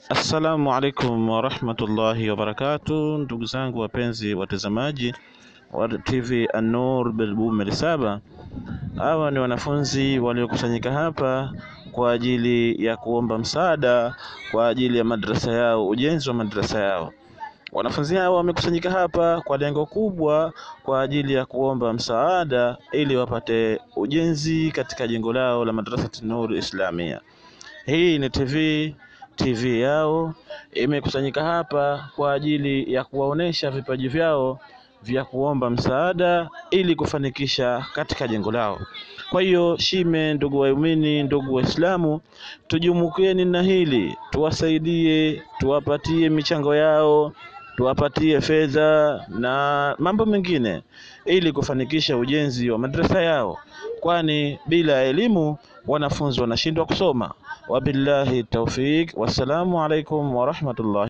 Assalamu alaikum warahmatullahi wabarakatu, ndugu zangu wapenzi watazamaji wa TV An-Nur Bilbume saba. Hawa ni wanafunzi waliokusanyika hapa kwa ajili ya kuomba msaada kwa ajili ya madrasa yao, ujenzi wa madrasa yao. Wanafunzi hao wamekusanyika hapa kwa lengo kubwa kwa ajili ya kuomba msaada ili wapate ujenzi katika jengo lao la madrasa Nur Islamia. Hii ni TV TV yao imekusanyika hapa kwa ajili ya kuwaonesha vipaji vyao vya kuomba msaada ili kufanikisha katika jengo lao. Kwa hiyo shime, ndugu waumini, ndugu Waislamu, tujumukeni na hili, tuwasaidie, tuwapatie michango yao, tuwapatie fedha na mambo mengine ili kufanikisha ujenzi wa madrasa yao, kwani bila elimu wanafunzi wanashindwa kusoma. Wabillahi taufiq, wassalamu alaikum warahmatullahi